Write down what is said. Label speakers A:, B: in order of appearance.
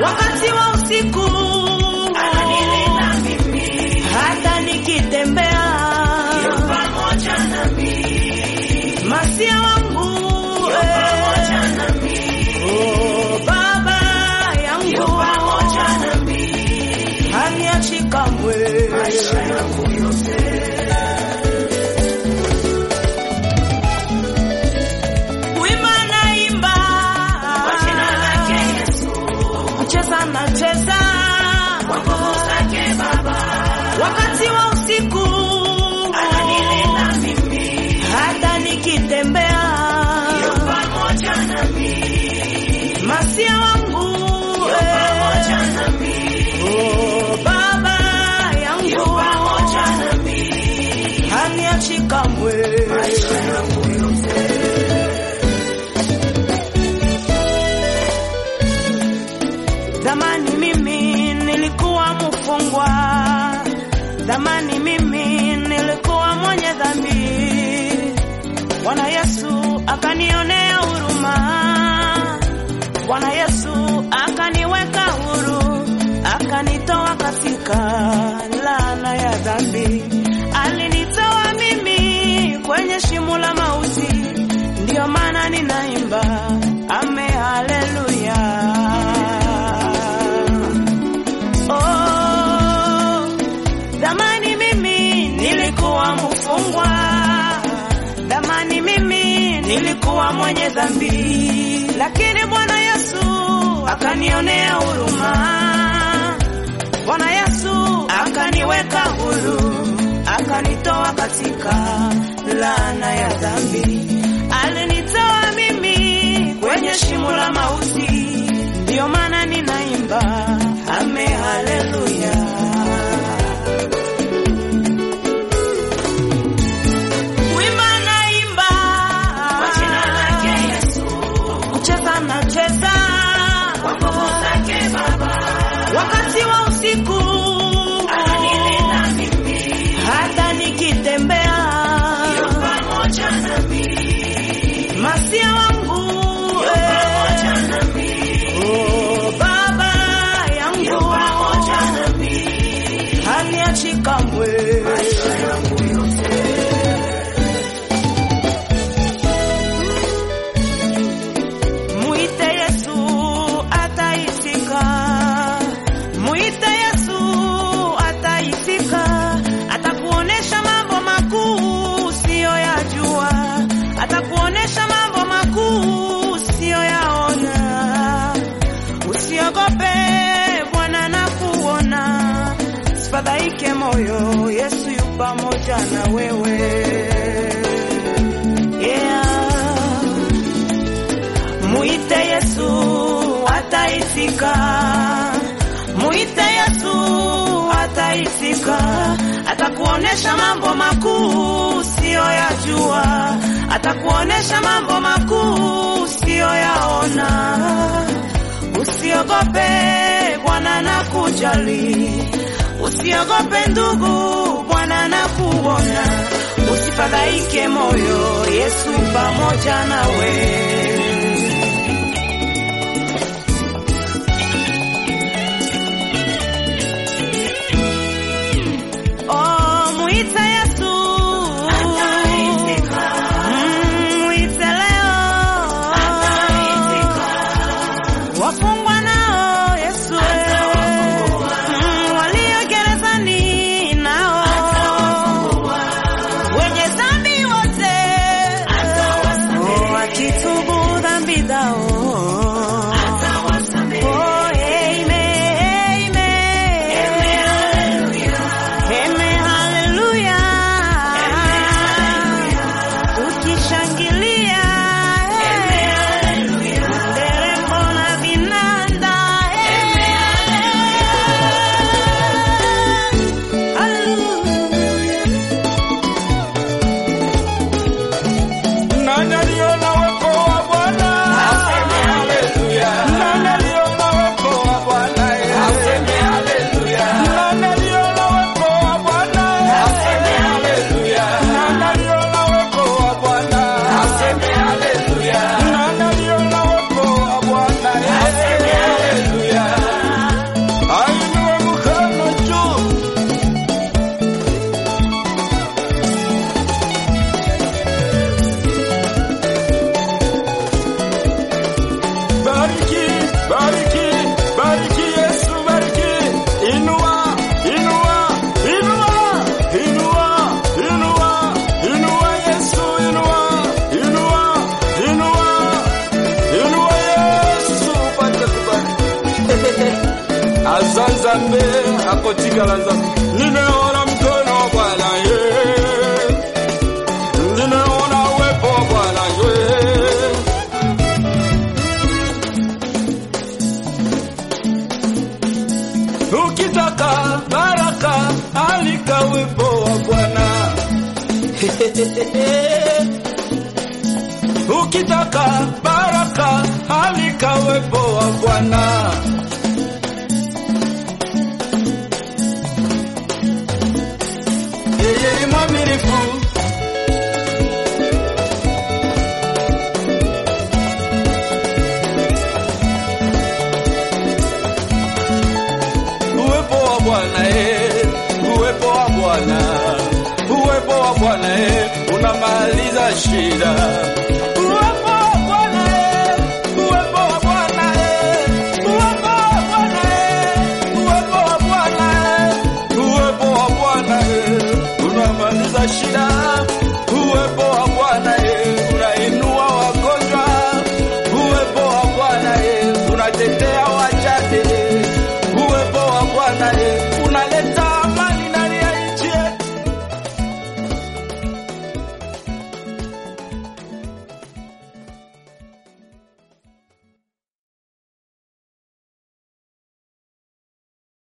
A: wakati wa usiku
B: ananilinda mimi,
A: hata nikitembea
B: yu pamoja nami,
A: masia wangu
B: yu
A: eh,
B: pamoja nami,
A: oh, baba
B: yu
A: yangu
B: pamoja nami,
A: haniachi kamwe
B: maisha yangu yote.
A: kuimba naimba
B: Kwa jina lake Yesu,
A: kucheza nacheza
B: kwa nguvu zake Baba,
A: wakati wa usiku
B: ananilinda mimi,
A: hata nikitembea
B: yu pamoja nami,
A: masia wangu
B: yu
A: eh,
B: pamoja nami,
A: oh, baba
B: yu
A: yangu
B: pamoja nami,
A: haniachi kamwe
B: maisha yangu yote.
A: Zamani mimi nilikuwa mfungwa, zamani mimi nilikuwa mwenye dhambi. Bwana Yesu akanionea huruma, Bwana Yesu akaniweka huru, akanitoa katika laana ya dhambi. Alinitoa mimi kwenye shimo la mauti, ndiyo maana ninaimba ame haleluya. Oh, zamani mimi nilikuwa mfungwa, zamani mimi nilikuwa mwenye dhambi, lakini Bwana Yesu akanionea huruma, Bwana Yesu akaniweka huru, akanitoa katika laana ya dhambi. Alinitoa mimi kwenye shimo la mauti, ndiyo maana ninaimba ame haleluya. Kuimba naimba,
B: Kwa jina lake Yesu,
A: kucheza nacheza,
B: kwa nguvu zake Baba,
A: wakati wa usiku
B: ananilinda mimi,
A: hata nikitembea
B: yu pamoja nami,
A: masia wangu
B: yu pamoja nami,
A: oh, baba
B: yu
A: yangu
B: pamoja nami,
A: haniachi kamwe
B: maisha yangu yote.
A: Muite Yesu ataitika, muite Yesu ataitika, atakuonesha mambo makuu usiyoyajua, atakuonesha mambo makuu usiyoyaona. Usiogope, Bwana nakuona, sifadhaike moyo, Yesu yu pamoja na wewe. Yeah. Muite Yesu ataitika, muite Yesu ataitika, atakuonesha mambo makuu usiyoyajua, atakuonesha mambo makuu usiyoyaona. Usiogope, Bwana nakujali, usiogope ndugu, Bwana nakuona, usifadhaike moyo, Yesu pamoja nawe. Oh, muite Yesu.
B: Ataitika.
A: Mm, muite leo.
B: Ataitika.
A: Wafungwa nao Yesu.
B: Atawafungua.
A: Mm, walio gerezani nao.
B: Atawafungua.
A: Wenye dhambi wote.
B: Atawasamehe.
A: Oh, wakitubu
C: azanzambe akotikala nzambe nimeona mkono wa bwana ye nimeona uwepo wa bwana ye ukitaka baraka alika uwepo wa bwana ukitaka baraka alika uwepo wa bwana yeye ni mwaminifu uwepo wa bwana eh, uwepo wa bwana uwepo wa bwana eh, unamaliza shida